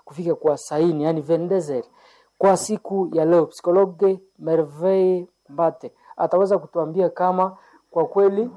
kufika kwa saini, yani vendezer kwa siku ya leo. Psikologe Merveille Mbate ataweza kutuambia kama kwa kweli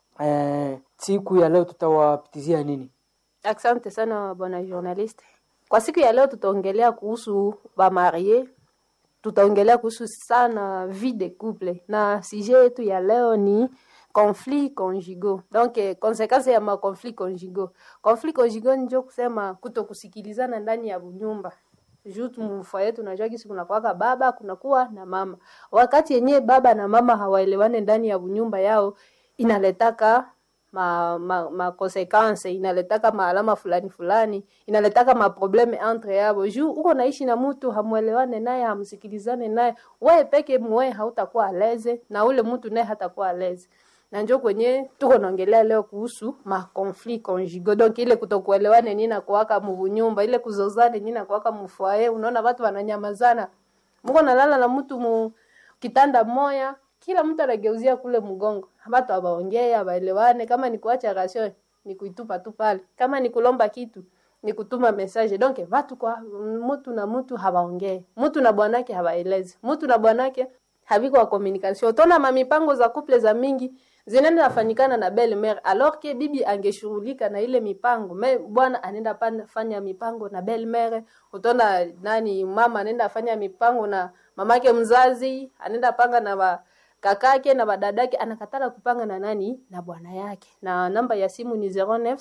eh, siku ya leo tutawapitizia nini. Asante sana bwana journaliste. Kwa siku ya leo tutaongelea kuhusu bamarie, tutaongelea kuhusu sana vie de couple, na sujet yetu ya leo ni conflit conjugaux. Donc eh, konsekansi ya ma conflit conjugaux. Conflit conjugaux ndio kusema kutokusikilizana ndani ya nyumba juu mfoye tunajua kisi kunakuwaka baba kunakuwa na mama. Wakati yenyewe baba na mama hawaelewane ndani ya nyumba yao, inaletaka ma, ma, ma consequence inaletaka maalama fulani fulani inaletaka maprobleme entre yabo juu uko naishi na mtu hamwelewane naye hamsikilizane naye wewe peke mwe hautakuwa aleze na ule mtu naye hatakuwa aleze na njo kwenye tuko naongelea leo kuhusu ma conflit conjugaux donc ile kutokuelewane nini nakuwaka munyumba ile kuzozane nini nakuwaka mufwaye unaona watu wananyamazana mko nalala na mtu mu kitanda moya kila mtu anageuzia kule mgongo watu abaongee abaelewane kama ni kuacha rasio ni kuitupa tu pale kama ni kulomba kitu ni kutuma message donc watu kwa mtu na mtu hawaongee mtu na bwanake hawaelezi mtu na bwanake haviko wa communication utaona mamipango za couple za mingi zinaenda nafanyikana na belle mère alors que bibi angeshughulika na ile mipango me bwana anaenda pan- fanya mipango na belle mère utaona nani mama anaenda fanya mipango na mamake mzazi anaenda panga na wa, kakake na badadake anakatala kupanga na nani na bwana yake na namba ya simu ni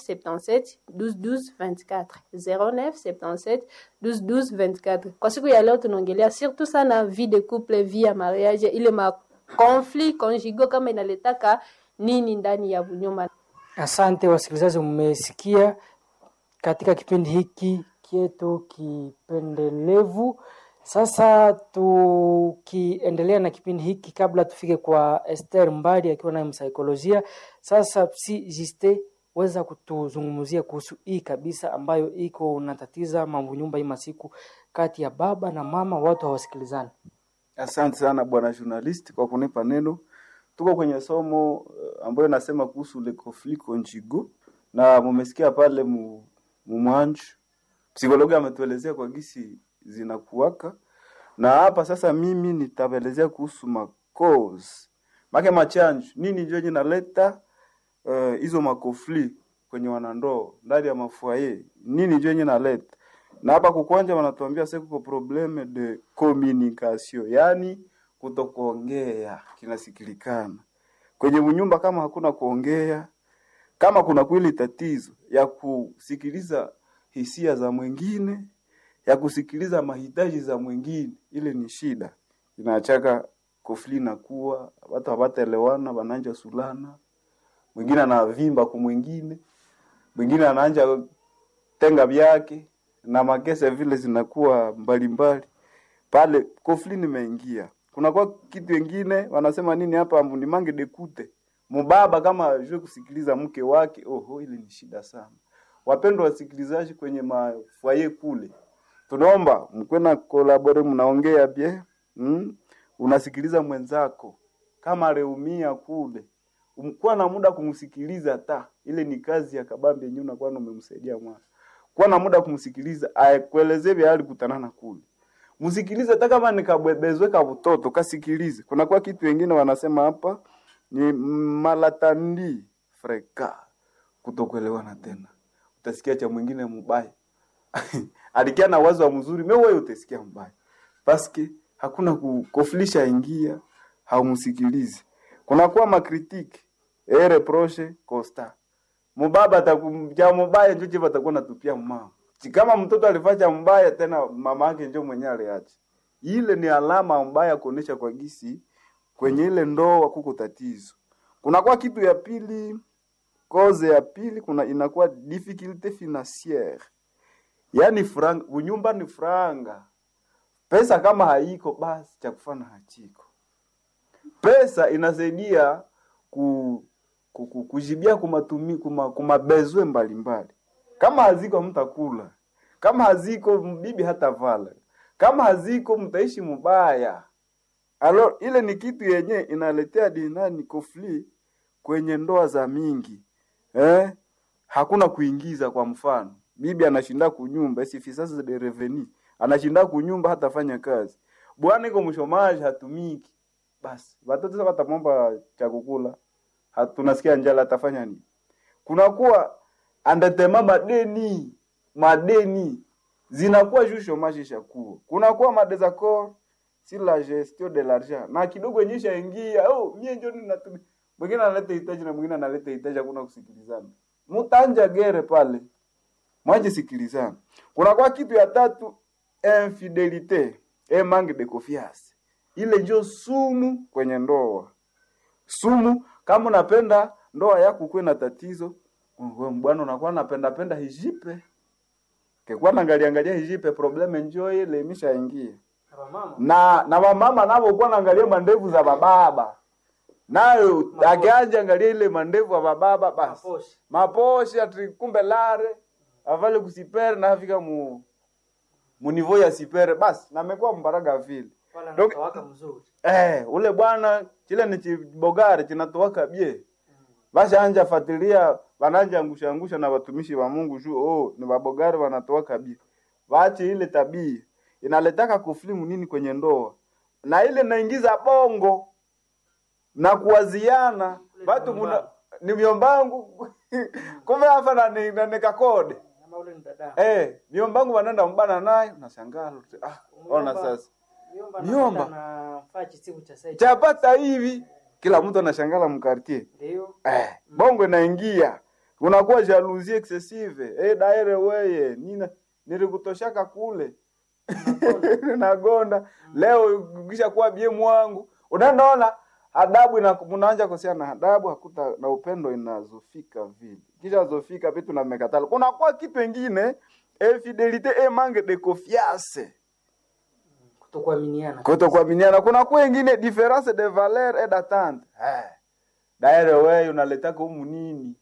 0977 12 12 24 0977 12 12 24 kwa siku ya leo tunaongelea surtout sana vie de couple vie ya mariage ile ma conflit conjugaux kama inaletaka nini ndani ya nyumba Asante wasikilizaji, mmesikia katika kipindi hiki kietu kipendelevu. Sasa tukiendelea na kipindi hiki, kabla tufike kwa Esther Mbadi akiwa naye msaikolojia, sasa si Juste weza kutuzungumzia kuhusu hii kabisa ambayo iko unatatiza mambo nyumba hii masiku kati ya baba na mama, watu hawasikilizani. Asante sana bwana journalist kwa kunipa neno. Tuko kwenye somo uh, ambayo nasema kuhusu le conflit conjugal na mumesikia pale mu, mu mwanju psikologi ametuelezea kwa gisi zinakuwaka, na hapa sasa mimi nitaelezea kuhusu ma cause make machanjo nini ndio inaleta eh, hizo uh, makofli kwenye wanandoa ndani ya mafuaye, nini ndio inaleta na hapa kukwanja wanatuambia sasa kuko probleme de communication, yani kutokuongea kinasikilikana kwenye mnyumba. Kama hakuna kuongea, kama kuna kweli tatizo ya kusikiliza hisia za mwingine, ya kusikiliza mahitaji za mwingine, ile ni shida, inaachaka kofli nakuwa watu hawataelewana, wananja sulana, mwingine anavimba ku mwingine, mwingine anaanja tenga vyake na makese vile zinakuwa mbalimbali pale, kofli nimeingia. Kunakuwa kitu wengine wanasema nini hapa, ni mange dekute mubaba kama ajue kusikiliza mke wake. Oho, ile ni shida sana. Wapendwa wasikilizaji, kwenye mafwaye kule, tunaomba mkwe na kolabore, mnaongea bie mm? unasikiliza mwenzako kama areumia kule, umkuwa na muda kumsikiliza, ta ile ni kazi ya kabambe yenyewe, unakuwa umemsaidia mwana kuwa na muda kumsikiliza, aekuelezee vya alikutanana kule, msikilize. Hata kama nikabwebezwe ka mtoto kasikilize. Kuna kwa kitu wengine wanasema hapa ni malatandi freka, kutokuelewana tena. Utasikia cha mwingine mbaya alikia na wazo wa mzuri, me wewe utasikia mbaya paske hakuna kukofilisha ingia, haumsikilizi. Kuna kuwa makritiki e reproche constant mubaba atakuja mubaya njo chiva atakuwa natupia mama kama mtoto alifanya mbaya tena mama yake njo mwenye aliacha ile ni alama mbaya kuonesha kwa gisi kwenye ile ndoa kuko tatizo kunakuwa kitu ya pili koze ya pili kuna inakuwa difficulté financière yaani franga unyumba ni franga pesa kama haiko basi cha kufana hachiko pesa inasaidia ku kujibia kumatumi kuma, kumabezwe mbalimbali. Kama haziko mtakula, kama haziko bibi hata vala, kama haziko mtaishi mubaya. Alo, ile ni kitu yenye inaletea dinani kofli kwenye ndoa za mingi eh? Hakuna kuingiza. Kwa mfano bibi anashinda kunyumba sifisasi de reveni anashinda kunyumba hatafanya kazi bwana iko mshomaji hatumiki basi watoto sasa watamwomba cha kukula hatunasikia njala atafanya nini kunakuwa andatema madeni madeni zinakuwa juu shomaji ishakuwa kunakuwa madesaccord si la gestion de l'argent na kidogo yenye ishaingia oh mie ndio ninatumia mwingine analeta hitaji na mwingine analeta hitaji hakuna kusikilizana mutanja gere pale mwaje sikilizana kunakuwa kitu ya tatu infidelite e manque de confiance ile ndio sumu kwenye ndoa sumu kama unapenda ndoa yako kuwe na tatizo wewe bwana unakuwa napenda penda hijipe kekuwa naangalia angalia hijipe probleme njoo ile imeshaingia na na wamama navo kuwa naangalia mandevu za bababa nayo akianja angalia ile mandevu ya bababa basi Maposhe. maposhe ati kumbe lare avale kusipere na afika mu munivo ya sipere basi namekuwa mbaraga vile Wala Donc- nakawaka mzuri eh ule bwana chile ni chibogari chinatoaka bie basha anja fatilia wananja angusha angusha na watumishi wa Mungu juu oh ni babogari wanatoaka bie waache ile tabia inaletaka kuflimu nini kwenye ndoa na ile naingiza bongo na kuwaziana watu muna ni myombangu kumbe hapa na ni, na nikakode Ama ule ni dada eh myombangu wanaenda mbana naye unashangaa ah ona sasa Miomba Miomba. anapenda na faa chisibu cha site chapata hivi kila mtu anashangala mkartie ndio eh, bongo inaingia unakuwa jalousie excessive eh, daire weye nina nilikutoshaka kule nagonda leo kisha kuwa bie mwangu unaendaona adabu ina mnaanja kosea na adabu hakuta na upendo inazofika vile kisha zofika vitu na mekatala kunakuwa kitu ingine infidelite e manque de confiance kutokuaminiana kutokuaminiana kuna kuwa ingine difference de valeur et d'attente eh daire wewe unaletaka humu nini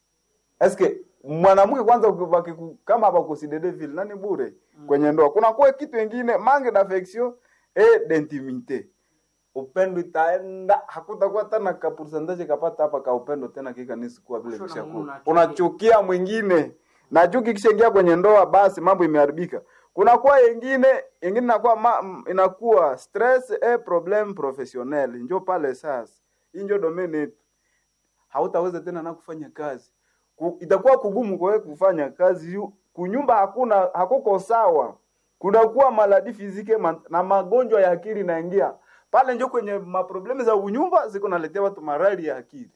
eske mwanamke kwanza ukibaki ku- kama hapa kusidede vile nani bure kwenye ndoa kuna kuwa kitu ingine manque d'affection et d'intimité upendo itaenda hakutakuwa tena ka percentage kapata hapa ka upendo tena kikanisi kuwa vile Kusho na vishakuwa Mungu unachukia. unachukia mwingine na chuki kishaingia kwenye ndoa basi mambo imeharibika kunakuwa yengine yengine inakuwa ma, m- inakuwa stress e problem professionnel njo pale sasa hii njo domain yetu hautaweza tena na kufanya kazi Ku, itakuwa kugumu kwa wewe kufanya kazi yu- kunyumba hakuna hakuko sawa kunakuwa maladi fizike ma, na magonjwa ya akili naingia pale njo kwenye maproblemu za unyumba ziko naletea watu marali ya akili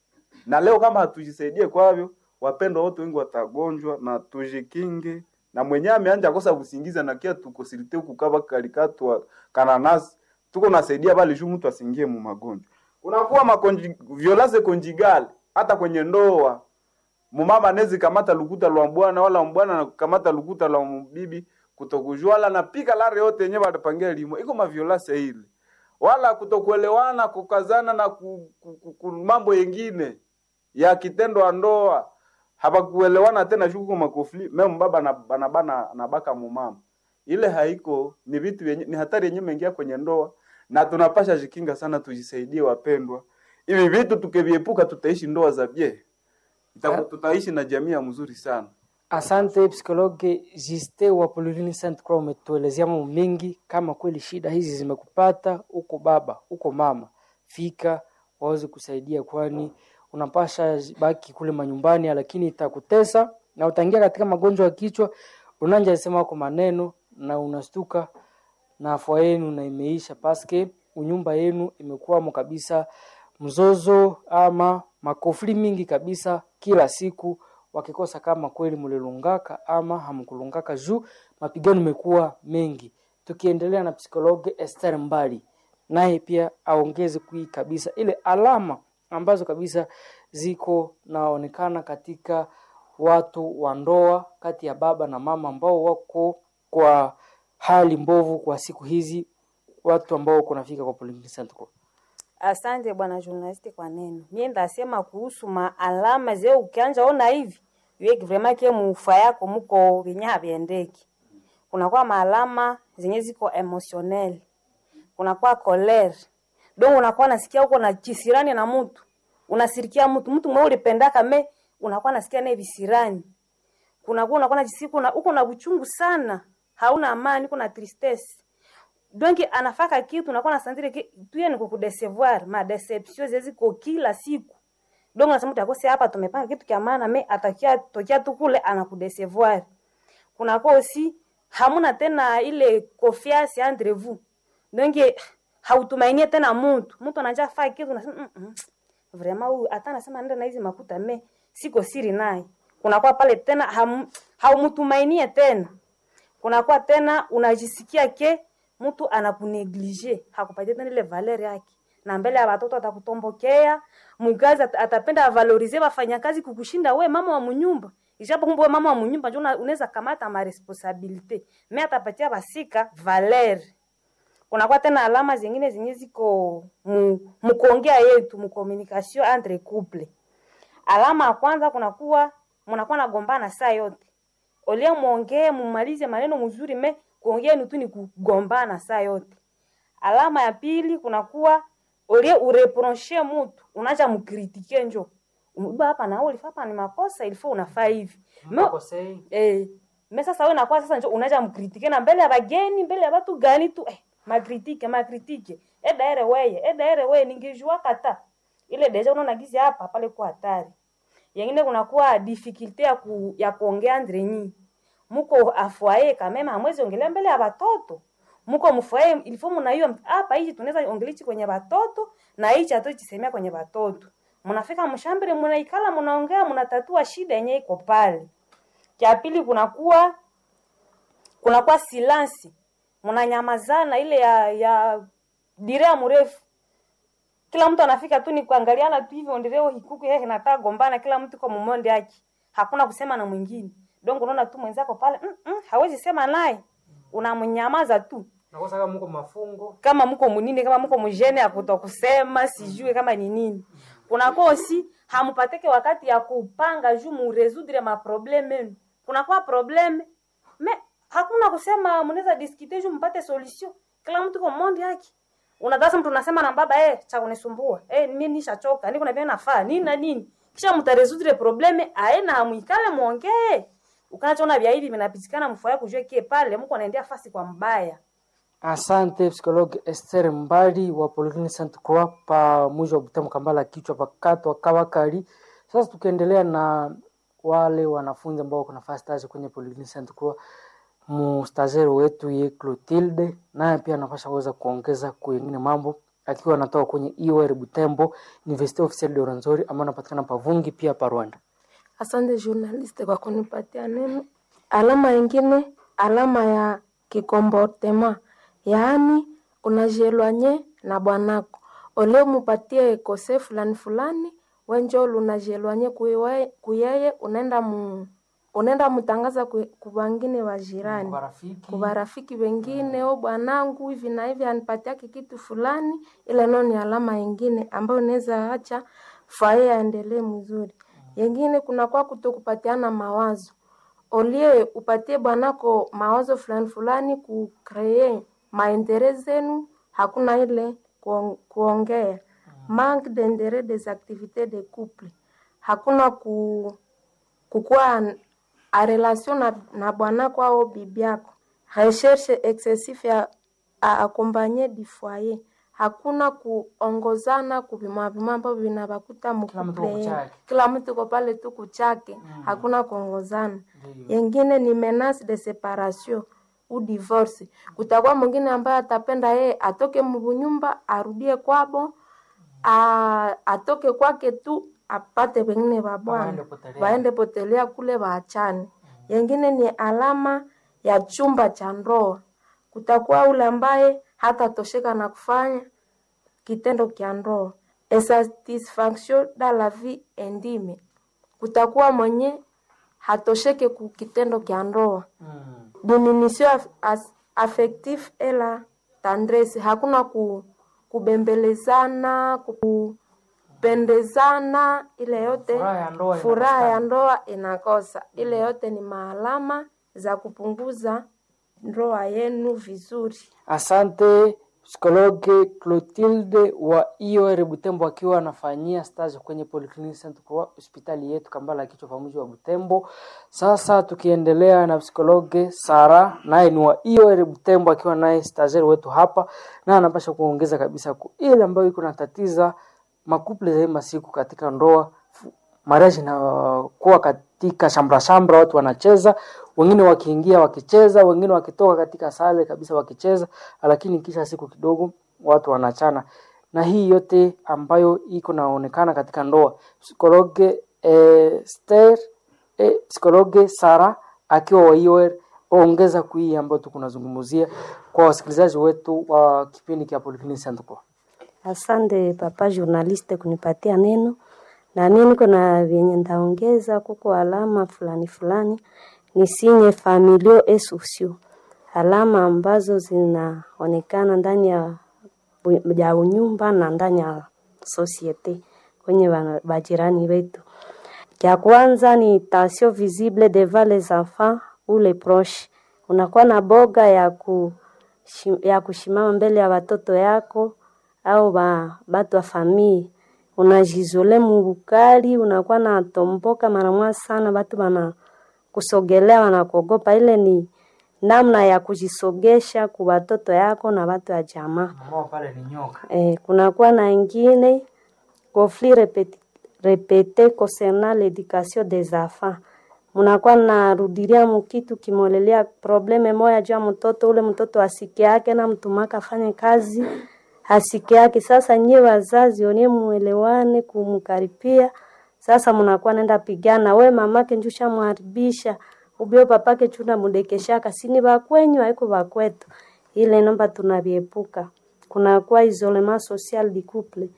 na leo kama hatujisaidie kwavyo wapendwa wote wengi watagonjwa na tujikinge na mwenyewe ameanja kosa kusingiza na kia tukosilite huku kava kalikatwa kananasi tuko nasaidia bali juu mtu asingie mu magonjwa kunakuwa makonji violence conjugal hata kwenye ndoa mumama nezi kamata lukuta lwa mbwana wala mbwana na kamata lukuta lwa bibi kutokujua wala napika lare yote yenyewe watapangia limo iko maviolase ile wala kutokuelewana kukazana na ku, ku, ku, ku, mambo yengine ya kitendo wa ndoa hapakuelewana tena shuku makofli meme baba na bana bana na baka mumama ile haiko ni vitu yenye, ni hatari yenyewe imeingia kwenye ndoa na tunapasha jikinga sana tujisaidie wapendwa hivi vitu tukiviepuka tutaishi ndoa za bie Ita- tutaishi na jamii ya mzuri sana Asante psikologe Jiste wa Polilini Saint Croix, umetuelezea mambo mengi. Kama kweli shida hizi zimekupata, uko baba uko mama, fika waweze kusaidia, kwani unapasha baki kule manyumbani, lakini itakutesa na utaingia katika magonjwa ya kichwa. Unanja sema wako maneno na unastuka na afua yenu na imeisha paske unyumba yenu imekuwamo kabisa mzozo ama makofli mingi kabisa kila siku wakikosa kama kweli mulilungaka ama hamkulungaka juu mapigano imekuwa mengi tukiendelea na psikologe Esther Mbali naye pia aongeze kui kabisa ile alama ambazo kabisa ziko naonekana katika watu wa ndoa kati ya baba na mama ambao wako kwa hali mbovu kwa siku hizi watu ambao kunafika kwa Polyclinic Center. Asante bwana journalist kwa neno. Mie ndasema kuhusu maalama ze ukianja ona hivi yeki vraiment ke mufa yako muko venye haviendeki. Kunakuwa maalama zenye ziko emotionnel. Kunakuwa colère. Donc unakuwa nasikia uko na kisirani na mtu. Unasirikia mtu, mtu mwe ulipendaka me unakuwa nasikia naye visirani. kunakuwa unakuwa najisi kuna uko na uchungu sana hauna amani kuna tristesse donc anafaka kitu unakuwa nasantire ki tuye ni kukudecevoir ma deception zeziko kila siku donc nasema utakose hapa tumepanga kitu kia maana me atakia tokia tu kule anakudecevoir kunakuwa aussi hamuna tena ile confiance entre vous donc hautumainie tena mtu mtu anaja faa kitu unasema mm -mm. vraiment huyu hata anasema nenda na hizi makuta me siko siri naye kunakuwa pale tena ham, haumtumainie tena kunakuwa tena unajisikia ke mtu anakuneglige hakupatia tena ile valeur yake na mbele ya watoto atakutombokea mgazi at- atapenda avalorize wafanyakazi kukushinda we mama wa munyumba ijapo kumbe we mama wa munyumba njo una- unaweza kamata ma responsabilite me atapatia basika valeur kunakuwa tena alama zingine zenye ziko mu, mukuongea yetu mucommunication entre couple alama ya kwanza kunakuwa mnakuwa nagombana saa yote olia mwongee mumalize maneno mzuri me kuongea ni tu ni kugombana saa yote alama ya pili kunakuwa olie ureproche mutu unaja mkritike njo uba hapa na ulifaa hapa ni makosa ilifaa unafaa hivi Me- Mkosei. eh, me sasa wewe nakuwa sasa njo unaja mkritike na mbele ya bageni mbele ya watu gani tu eh, makritike makritike eda ere weye eda ere weye ningejua kata ile deja unaona gizi hapa pale kwa hatari yengine kunakuwa difficulté ya, ku, ya kuongea andre nyi muko afwaye kamema hamwezi ongelea mbele ya watoto muko mfwaye ilifo mnaiyo hapa hichi tunaweza ongelichi kwenye watoto na hichi hatu chisemea kwenye watoto mnafika mshambere mnaikala mnaongea mnatatua shida yenye iko pale cha pili kunakuwa kunakuwa silansi mnanyamazana ile ya ya direa mrefu kila mtu anafika tu ni kuangaliana tu hivyo ndireo hikuku yeye nataka gombana kila mtu kwa mumonde yake hakuna kusema na mwingine donc unaona tu mwenzako pale mm -mm, hawezi sema naye unamnyamaza tu Nakosa kama mko mafungo. kama mko munini kama mko mjene akuto kusema sijue kama ni nini kunakuwa osi hamupateke wakati ya kupanga juu muresudre maprobleme yenu kunakuwa probleme me hakuna kusema mnaweza diskite juu mpate solution kila mtu kwa monde yake unadhasa mtu unasema na baba eh cha kunisumbua eh mimi nishachoka niko na vile nafaa nini na nini kisha mtaresudre probleme aena hamuikale muongee ukanachoona vya hivi vinapitikana mfaya kujua kie pale mko anaendea fasi kwa mbaya Asante psikologi Esther Mbali wa Polyclinic Sainte Croix pa mji wa Butembo Kambala kichwa pakatwa Kawakali. Sasa tukiendelea na wale wanafunzi ambao wako nafasi stage kwenye Polyclinic Sainte Croix, mustazeri wetu ye Clotilde naye pia anapasha kuweza kuongeza kwengine mambo akiwa anatoka kwenye IOR Butembo University Officiel de Rwenzori ambao anapatikana Pavungi pia pa Rwanda. Asante journaliste kwa kunipatia neno. Alama ingine, alama ya kikomportema, yaani unajielwanye na bwanako ole mupatie kose fulani fulani, wenjo lunajielwanye kuyewe- kuyeye, unaenda mu unaenda mutangaza ku- kubangine wa jirani Marafiki kwa rafiki wengine, o bwanangu hivi na hivi anipatiake kitu fulani, ile nao ni alama ingine ambayo unaweza acha fae aendelee mzuri. Yengine kunakuwa kutokupatiana mawazo, olie upatie bwanako mawazo fulani fulani kukree maendeleo zenu, hakuna ile kuong- kuongea manque d'interet des activités de couple, hakuna ku kukuwa a relation na, na bwanako au bibi yako. Recherche excessif ya a accompagner du foyer, hakuna kuongozana kuvimavima ambavyo vinavakuta Kila mtu mkuple, kuchake. kila mtu ko pale tu kuchake, hakuna kuongozana. Ndiyo. Yengine ni menace de separation u divorce. Kutakuwa mwingine ambaye atapenda yeye atoke mbunyumba arudie kwabo, a, atoke kwake tu apate wengine wa bwana Waende potelea. waende potelea kule waachane. Yengine ni alama ya chumba cha ndoa. Kutakuwa ule ambaye hatatosheka na kufanya kitendo kya ndoa, insatisfaction dans la vie intime. Kutakuwa mwenye hatosheke ku kitendo kya ndoa Mm. diminution af, as, affectif et la tendresse, hakuna ku, kubembelezana kupendezana, ile yote Furaha ya ndoa furaha ya inakosekana. ndoa inakosa. Ile yote ni maalama za kupunguza ndoa yenu vizuri. Asante psikologe Clotilde wa IOR Butembo akiwa anafanyia stage kwenye Polyclinic Saint Croix hospitali yetu Kambala kichwa pamoja wa Butembo. Sasa tukiendelea na psikologe Sara naye ni wa IOR Butembo akiwa naye stagiaire wetu hapa na anapasha kuongeza kabisa ku ile ambayo iko natatiza makuple za hii masiku katika ndoa marriage inakuwa katika shambra shambra, watu wanacheza, wengine wakiingia wakicheza, wengine wakitoka katika sale kabisa wakicheza, lakini kisha siku kidogo watu wanachana, na hii yote ambayo iko naonekana katika ndoa. Psikologe eh, Esther eh, psikologe Sara akiwa wa IOR ongeza kui ambayo tukunazungumzia kwa wasikilizaji wetu wa kipindi cha Polyclinic Center. Asante papa journaliste kunipatia neno na mimi niko na vyenye ndaongeza kuko alama fulani fulani ni sinye familio et sociaux, alama ambazo zinaonekana ndani ya bu- ya unyumba na ndani ya societe kwenye wana- bajirani wetu. Ya kwanza ni tension visible devant les enfants ou les proches, unakuwa na boga ya ku ya kushimama mbele ya watoto yako au ba, batu wa famii unajizole mubukali, unakuwa na tomboka mara moja sana, batu bana kusogelea wanakuogopa. Ile ni namna ya kujisogesha ku watoto yako na watu wa jamaa. Mama pale ni nyoka. Eh, kunakuwa na ingine conflit répété, répété concernant l'éducation des enfants. Munakuwa narudilia mukitu kimolelea probleme moya juu ya mtoto ule, mtoto asike yake na mtumaka afanye kazi asike yake. Sasa nyie wazazi onie muelewane kumkaripia. Sasa munakuwa nenda pigana, we mamake njusha muharibisha ubio papake chuna mudekeshaka sini bakwenyu haiko bakwetu. Ile nomba tunaviepuka kunakuwa isolement social du couple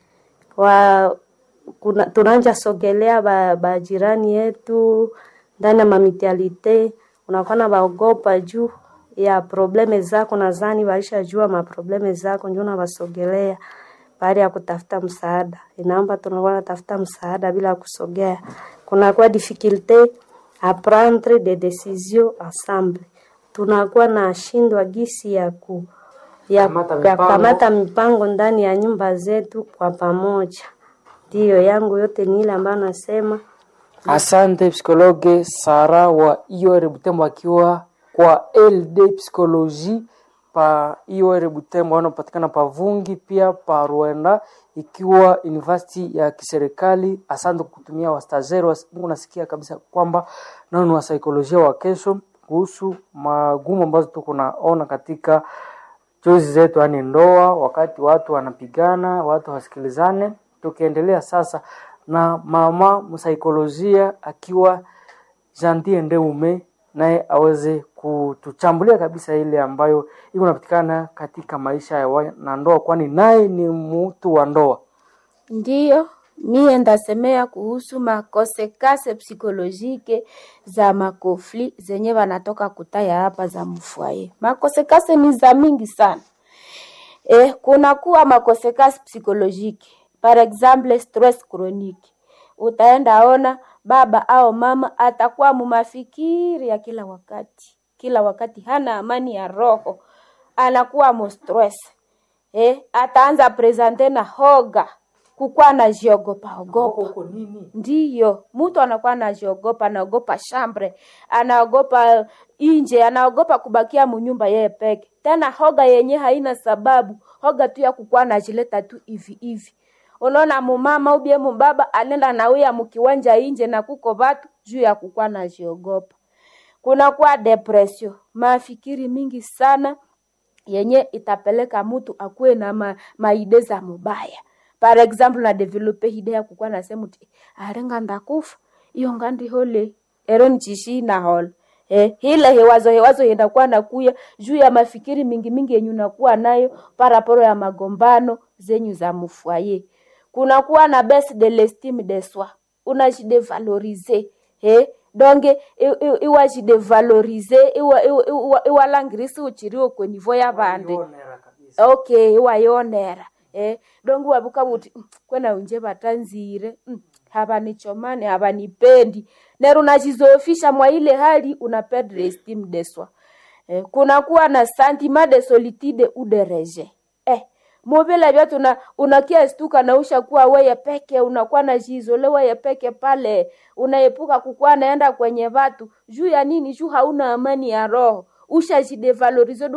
wa kuna, tunanja sogelea ba, ba jirani yetu ndani ya mamitialite, unakuwa na baogopa juu ya probleme zako, nadhani waisha jua maprobleme zako, ndio unawasogelea baada ya kutafuta msaada. Inaomba tunakuwa natafuta msaada bila kusogea. Kunakuwa difficulte a prendre des décisions ensemble, tunakuwa na shindwa gisi ya ku ya Kamata ya mipango. kukamata mipango ndani ya nyumba zetu kwa pamoja. Ndiyo yangu yote ni ile ambayo nasema Asante psikologe Sara wa IOR Butembo akiwa kwa LD Psychologie pa IOR Butembo wanapatikana pa Vungi pia pa Rwanda ikiwa university ya kiserikali. Asante kutumia wastazeri wa Mungu, nasikia kabisa kwamba nao ni wasaikolojia wa kesho kuhusu magumu ambazo tuko naona katika chozi zetu, yani ndoa, wakati watu wanapigana, watu wasikilizane. Tukiendelea sasa na mama msaikolojia akiwa Jantie Ndeume, naye aweze kutuchambulia kabisa ile ambayo iko napatikana katika maisha ya wanandoa, kwani naye ni mtu wa ndoa. Ndiyo, mie ndasemea kuhusu makonsekase psikolojike za makofli zenye wanatoka kutaya hapa za mfwaye. Makonsekase ni za mingi sana. Eh, kuna kuwa makonsekase psikolojike, par exemple stress chronique. Utaenda ona baba au mama atakuwa mumafikiri ya kila wakati, kila wakati hana amani ya roho, anakuwa mo stress eh, ataanza presente na hoga kukuwa anajiogopa ogopa ndiyo mtu anakuwa anajiogopa anaogopa shambre anaogopa inje anaogopa kubakia munyumba yeye peke tena hoga yenye haina sababu hoga tu ya kukuwa anajileta tu hivi hivi unaona mumama ubie mubaba anenda nauya mukiwanja inje na kuko vatu juu ya kukuwa anajiogopa kunakuwa depression mafikiri mingi sana yenye itapeleka mtu akuwe na ma, maide za mubaya par exemple na develope ide ya kukuwa nasema uti arenga ndakufa iyo ngandi hole ero nchishi na hol eh, hile hewazo hewazo yendakuwa nakuya juu ya mafikiri mingi mingi yenye unakuwa nayo paraporo ya magombano zenyu za mufwaye kunakuwa na baisse de l'estime de soi unajidevalorize eh, donge iwajidevalorize iwalangirisi uchiriwo kwenivo ya vande okay iwayonera eh, donge wavuka vuti "Mm, kwena unje vatanzire mm, havanichomani havanipendi nero unachizofisha mwa ile hali una perdre estime de soi eh, kunakuwa na sentiment de solitude ou de rejet eh muvile vyote una, unakia stuka na ushakuwa weye peke unakuwa na jizole weye peke pale unaepuka kukuwa naenda kwenye watu juu ya nini juu hauna amani ya roho ushajidevalorize